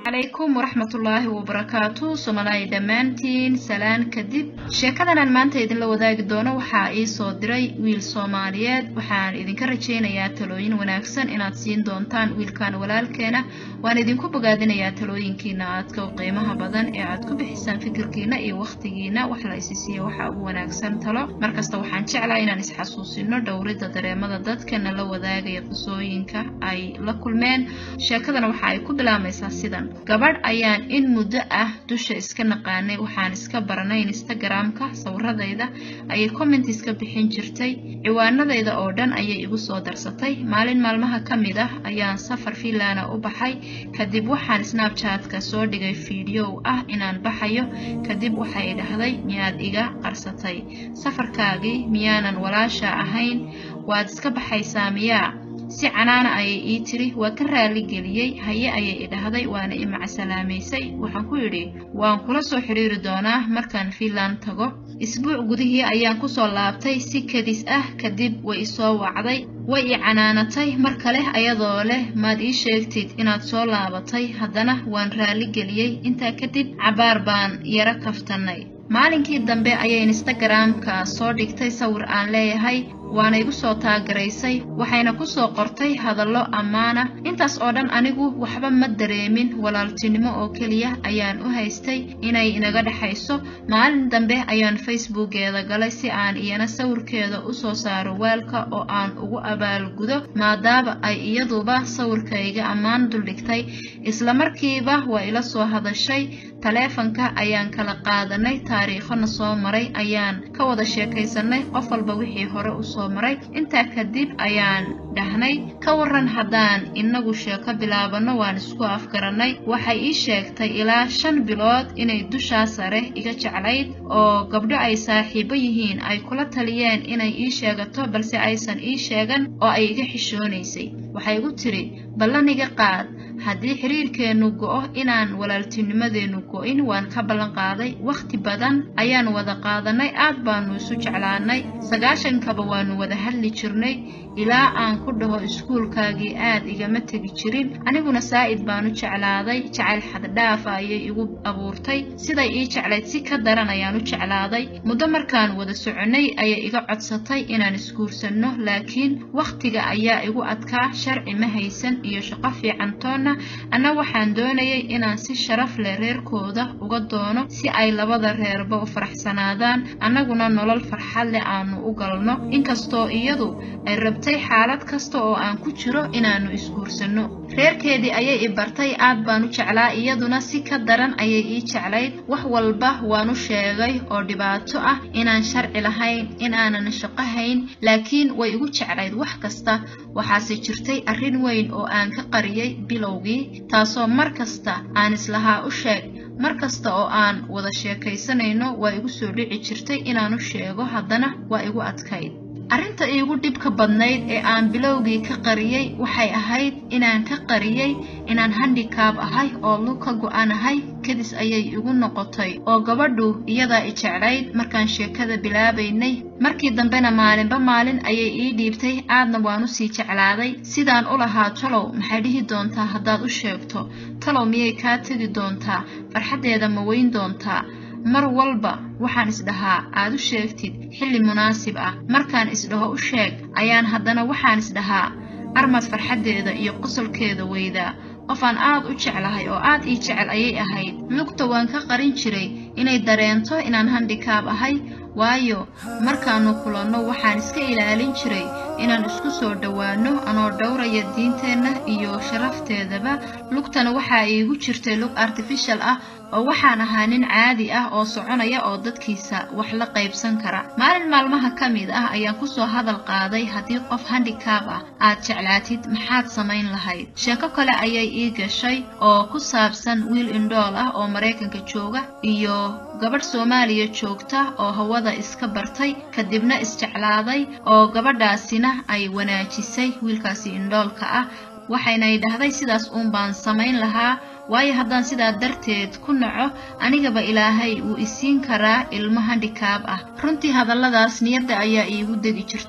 calaykum waraxmatullaahi wabarakaatu somalaayi dhammaantiin salaan kadib sheekadan aan maanta idinla wadaagi doono waxaa ii soo diray wiil soomaaliyeed waxaan idinka rajaynayaa talooyin wanaagsan inaad siin doontaan wiilkan walaalkeena waan idinku bogaadinayaa talooyinkiina aadka u qiimaha badan ee aad ku bixisaan fikirkiina iyo wakhtigiina wax la isi siiyo waxa ugu wanaagsan talo markasta waxaan jeclaa inaan isxasuusino dhowridda dareemada dadkana la wadaagaya qisooyinka ay la kulmeen sheekadana waxa ay ku bilaamaysaa sidan gabadh ayaan in muddo ah dusha iska naqaanay waxaan iska baranay instagramka sawiradayda ayay commentis ka bixin jirtay ciwaanadayda oo dhan ayay igu soo darsatay maalin maalmaha ka mid ah ayaan safar fiinlana u baxay kadib waxaan snabchatka soo dhigay fiidiyow ah inaan baxayo kadib waxay dhahday miyaad iga qarsatay safarkaagii miyaanan walaasha ahayn waad iska baxaysaa miyaa si canaana ayay ii tiri waa ka raali geliyey haye ayay idhahday waana i macsalaamaysay waxaan ku yidhi waan kula soo xidhiiri doonaa markaan fiinland tago isbuuc gudihii ayaan kusoo laabtay si kadis ah kadib way isoo wacday way i canaanatay mar kale ayadoo leh maad ii sheegtid inaad soo laabatay haddana waan raali geliyey intaa kadib cabaar baan yaro kaftannay maalinkii dambe ayay instagramka soo dhigtay sawir aan leeyahay waana igu soo taagaraysay waxayna ku soo qortay hadallo ammaana intaas oo dhan anigu waxba ma dareemin walaaltinimo oo keliya ayaan u haystay inay inaga dhexayso maalin dambe ayaan facebookeeda galay si aan iyana sawirkeeda u soo saaro waalka oo aan ugu abaalgudo maadaama ay iyaduba sawirkayga ammaan duldhigtay islamarkiiba waa ila soo hadashay taleefanka ayaan kala qaadanay taariikhona soo maray ayaan ka wada sheekaysanay qof walba wixii hore u soo maray intaa kadib ayaan dhahnay ka waran haddaan inagu sheeko bilaabano waan isku afgarannay waxay ii sheegtay ilaa shan bilood inay dushaa sare iga jeclayd oo gabdho ay saaxiibo yihiin ay kula taliyeen inay ii sheegato balse aysan ii sheegan oo ay iga xishoonaysay waxay igu tiri ballan iga qaad haddii xiriirkeennu go'o inaan walaaltinimadeennu go'in waan ka ballan qaaday wakhti badan ayaan wada qaadanay aad baanu isu jeclaanay sagaashankaba waanu wada hadli jirnay ilaa aan ku dhaho iskuulkaagii aad igama tegi jirin aniguna saa'id baanu jeclaaday jacayl xaddhaafa ayay igu abuurtay siday ii jeclayd si ka daran ayaan u jeclaaday muddo markaan wada soconnay ayay iga codsatay inaan isguursanno laakiin wakhtiga ayaa igu adkaa sharci ma haysan iyo shaqo fiican toonna anna waxaan doonayay inaan si sharaf leh reerkooda uga doono si ay labada reerba u faraxsanaadaan annaguna nolol farxad leh aanu u galno inkastoo iyadu ay rabtay xaalad kasta oo aan ku jiro inaannu isguursanno reerkeedii ayay i bartay aad baan u jeclaa iyaduna si ka daran ayay ii jeclayd wax walba waan u sheegay oo dhibaato ah inaan sharci lahayn in aanan shaqo hayn laakiin way igu jeclayd wax kasta waxaase jirtay arrin weyn oo aan ka qariyay bilowgii taasoo mar kasta aan islahaa u sheeg mar kasta oo aan wada sheekaysanayno waa igu soo dhici jirtay inaan u sheego haddana waa igu adkayd arrinta iigu dhibka badnayd ee aan bilowgii ka qariyey waxay ahayd inaan ka qariyey inaan handikaab ahay oo lug ka go'anahay kadis ayay igu noqotay oo gabadhu iyadaa i jeclayd markaan sheekada bilaabaynay markii dambena maalinba maalin ayay ii dhiibtay aadna waan u sii jeclaaday sidaan u lahaa talow maxay dhihi doontaa haddaad u sheegto talow miyay kaa tegi doontaa farxaddeeda ma weyn doontaa mar walba waxaan isdhahaa aad u sheegtid xilli munaasib ah markaan isdhaho u sheeg ayaan haddana waxaan isdhahaa armad farxaddeeda iyo qosolkeeda weydaa qofaan aad u jeclahay oo aad ii jecel ayay ahayd lugta waan ka qarin jiray inay dareento inaan handikaab ahay waayo markaannu kulanno waxaan iska ilaalin jiray inaan isku soo dhowaanno anoo dhowraya diinteenna iyo sharafteedaba lugtana waxaa iigu jirtay lug artifishal ah oo waxaan ahaa nin caadi ah oo soconaya oo dadkiisa wax la qaybsan kara maalin maalmaha ka mid ah ayaan kusoo hadal qaaday haddii qof handikaab ah aad jeclaatid maxaad samayn lahayd sheeko kale ayay ii gashay oo ku saabsan wiil indhool ah oo maraykanka jooga iyo gabadh soomaaliya joogta oo hawada iska bartay kadibna isjeclaaday oo gabadhaasina ay wanaajisay wiilkaasi indhoolka ah waxaynay dhahday sidaas uun baan samayn lahaa waayo haddaan sidaa darteed ku naco anigaba ilaahay wuu isiin karaa ilmo handikaab ah runtii hadalladaas niyadda ayaa iigu degi jirtay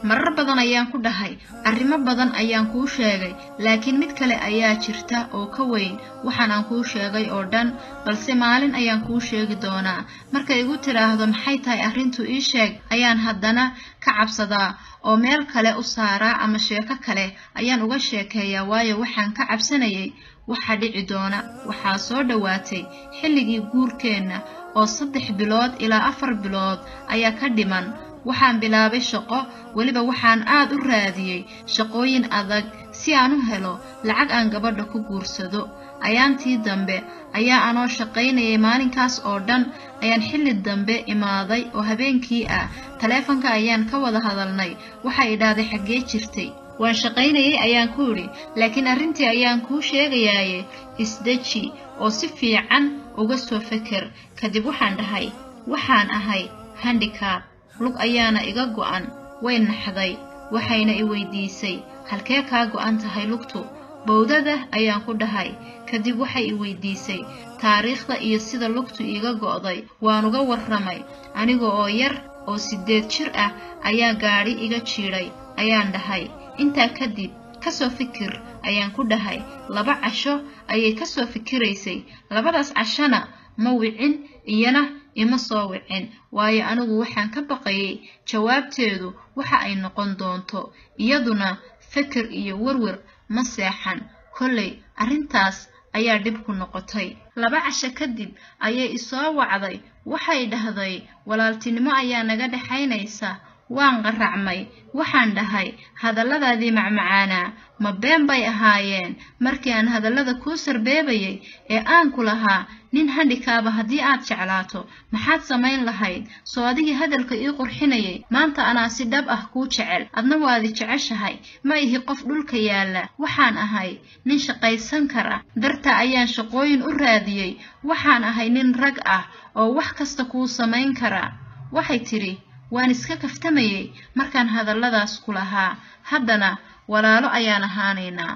marar badan ayaan ku dhahay arrimo badan ayaan kuu sheegay laakiin mid kale ayaa jirta oo ka weyn waxaan aan kuu sheegay oo dhan balse maalin ayaan kuu sheegi doonaa markay igu tidhaahdo maxay tahay arrintu ii sheeg ayaan haddana ka cabsadaa oo meel kale u saaraa ama sheeko kale ayaan uga sheekeeyaa waayo waxaan ka cabsanayay waxa dhici doona waxaa soo dhowaatay xilligii guurkeenna oo saddex bilood ilaa afar bilood ayaa ka dhiman waxaan bilaabay shaqo weliba waxaan aad u raadiyey shaqooyin adag si aan u helo lacag aan gabadha ku guursado ayaantii dambe ayaa anoo shaqaynayay maalinkaas oo dhan ayaan xilli dambe imaaday oo habeenkii ah taleefanka ayaan ka wada hadalnay waxay idhaahday xaggee jirtay waan shaqaynayay ayaan ku idhi laakiin arrintii ayaan kuu sheegayaaye isdeji oo si fiican uga soo feker kadib waxaan dhahay waxaan ahay handicab lug ayaana iga go'an way naxday waxayna i weydiisay halkee kaa go'an tahay lugtu bowdada ayaan ku dhahay kadib waxay i weydiisay taariikhda iyo sida lugtu iiga go'day waan uga warramay aniga oo yar oo siddeed jir ah ayaa gaadhi iga jiidhay ayaan dhahay intaa kadib ka soo fikir ayaan ku dhahay laba casho ayay ka soo fikiraysay labadaas cashona ma wicin iyana ima soo wicin waayo anigu waxaan ka baqayay jawaabteedu waxa ay noqon doonto iyaduna fikir iyo werwer ma seexan kollay arrintaas ayaa dhib ku noqotay laba casho kadib ayay isoo wacday waxay dhahday walaaltinimo ayaa naga dhexaynaysa waan qaracmay waxaan dhahay hadalladaadii macmacaanaa ma been bay ahaayeen markii aan hadallada kuu sarbeebayay ee aan ku lahaa nin handhikaaba haddii aad jeclaato maxaad samayn lahayd soo adigii hadalka ii qurxinayay maanta anaa si dhab ah kuu jecel adna waadi jeceshahay ma ihi qof dhulka yaalla waxaan ahay nin shaqaysan kara darta ayaan shaqooyin u raadiyey waxaan ahay nin rag ah oo wax kasta kuu samayn kara waxay tidhi waan iska kaftamayay markaan hadalladaas ku lahaa haddana walaalo ayaan ahaanaynaa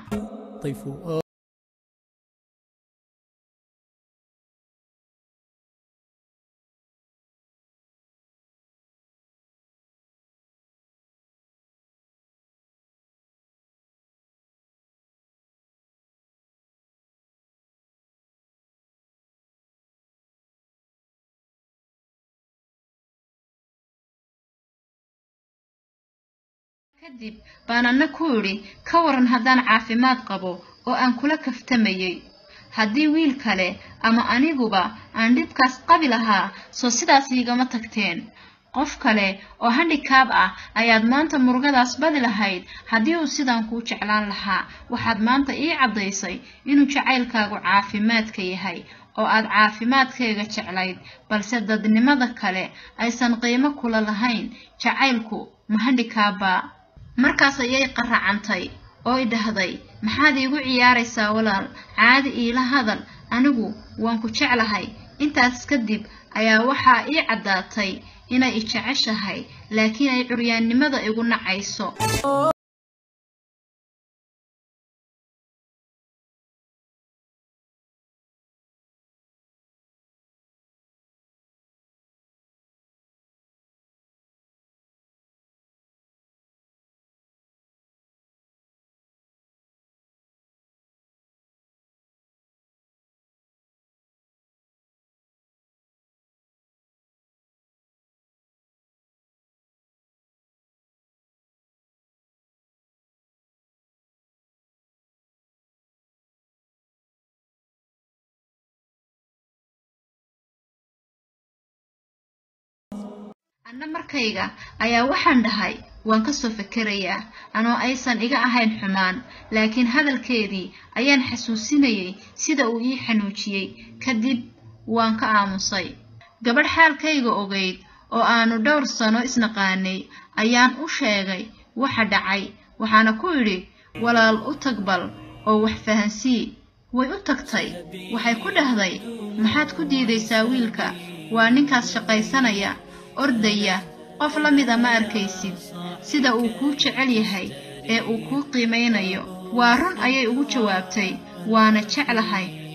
kadib baan anna ku idhi ka waran haddaan caafimaad qabo oo aan kula kaftamayay haddii wiil kale ama aniguba aan dhibkaas qabi lahaa soo sidaas iigama tagteen qof kale oo handhikaab ah ayaad maanta murugadaas badi lahayd haddii uu sidaan kuu jeclaan lahaa waxaad maanta ii caddaysay inuu jacaylkaagu caafimaadka yahay oo aad caafimaadkayga jeclayd balse dadnimada kale aysan qiimo kula lahayn jacaylku ma handhikaabbaa markaas ayay qaracantay oo i dhahday maxaad iigu ciyaaraysaa walaal caadi iila hadal anigu waan ku jeclahay intaas kadib ayaa waxaa ii caddaatay inay i jeceshahay laakiin ay curyaannimada igu nacayso anna markayga ayaa waxaan dhahay waan ka soo fekerayaa anoo aysan iga ahayn xumaan laakiin hadalkeedii ayaan xasuusinayay sida uu ii xanuujiyey kadib waan ka aamusay gabadh xaalkayga ogayd oo aanu dhowr sano isnaqaanay ayaan u sheegay waxa dhacay waxaana ku idhi walaal u tag bal oo wax fahansii way u tagtay waxay ku dhahday maxaad ku diidaysaa wiilka waa ninkaas shaqaysanaya ordaya qof la mida ma arkaysid sida uu kuu jecel yahay ee uu kuu qiimaynayo waa run ayay ugu jawaabtay waana jeclahay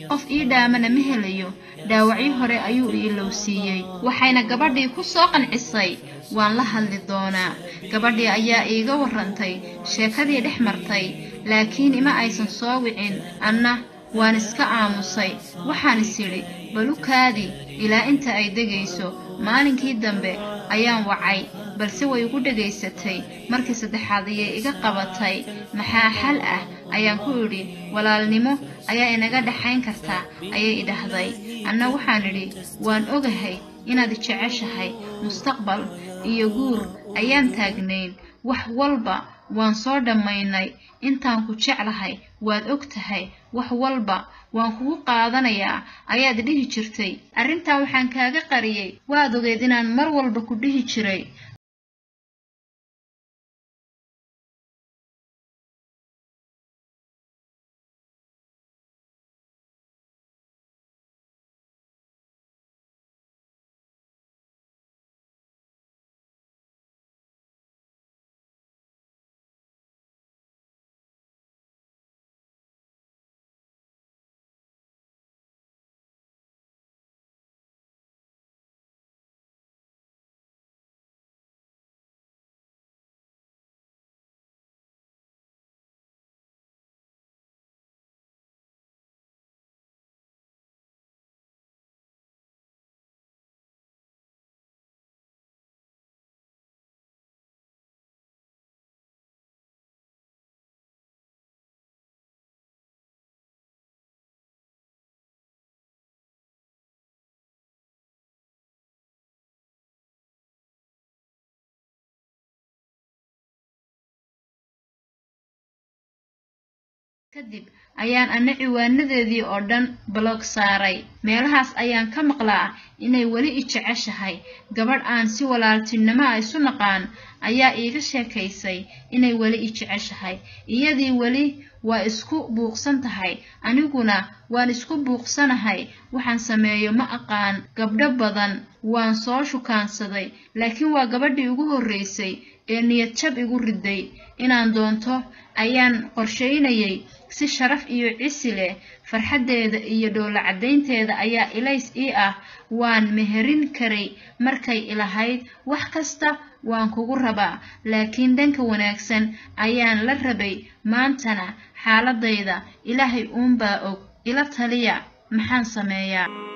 qof ii dhaamana ma helayo dhaawacyo hore ayuu i ilowsiiyey waxayna gabadhii ku soo qancisay waan la hadli doonaa gabadhii ayaa iiga warrantay sheekadii dhex martay laakiin ima aysan soo wicin anna waan iska aamusay waxaan is idhi balukaadii ilaa inta ay degayso maalinkii dambe ayaan wacay balse way igu dhegaysatay markii saddexaad ayay iga qabatay maxaa xal ah ayaan ku idhi walaalnimo ayaa inaga dhexayn kartaa ayay idhahday anna waxaan idhi waan ogahay inaad jeceshahay mustaqbal iyo guur ayaan taagnayn wax walba waan soo dhammaynay intaan ku jeclahay waad og tahay wax walba waan kugu qaadanayaa ayaad dhihi jirtay arrintaa waxaan kaaga qariyey waad ogeed inaan mar walba ku dhihi jiray kadib ayaan ana ciwaanadeedii oo dhan balog saaray meelahaas ayaan ka maqlaa inay weli i jeceshahay gabadh aan si walaaltinimo a isu naqaan ayaa iiga sheekaysay inay weli i jeceshahay iyadii weli waa isku buuqsan tahay aniguna waan isku buuqsanahay waxaan sameeyo ma aqaan gabdho badan waan soo shukaansaday laakiin waa gabadhii ugu horraysay ee niyad jab igu riday inaan doonto ayaan qorshaynayay si sharaf iyo cisi leh farxaddeeda iyo dhoola caddaynteeda ayaa ilays ii ah waan meherin karay markay ilahayd wax kasta waan kugu rabaa laakiin dhanka wanaagsan ayaan la rabay maantana xaaladayda ilaahay uunbaa og ila taliya maxaan sameeyaa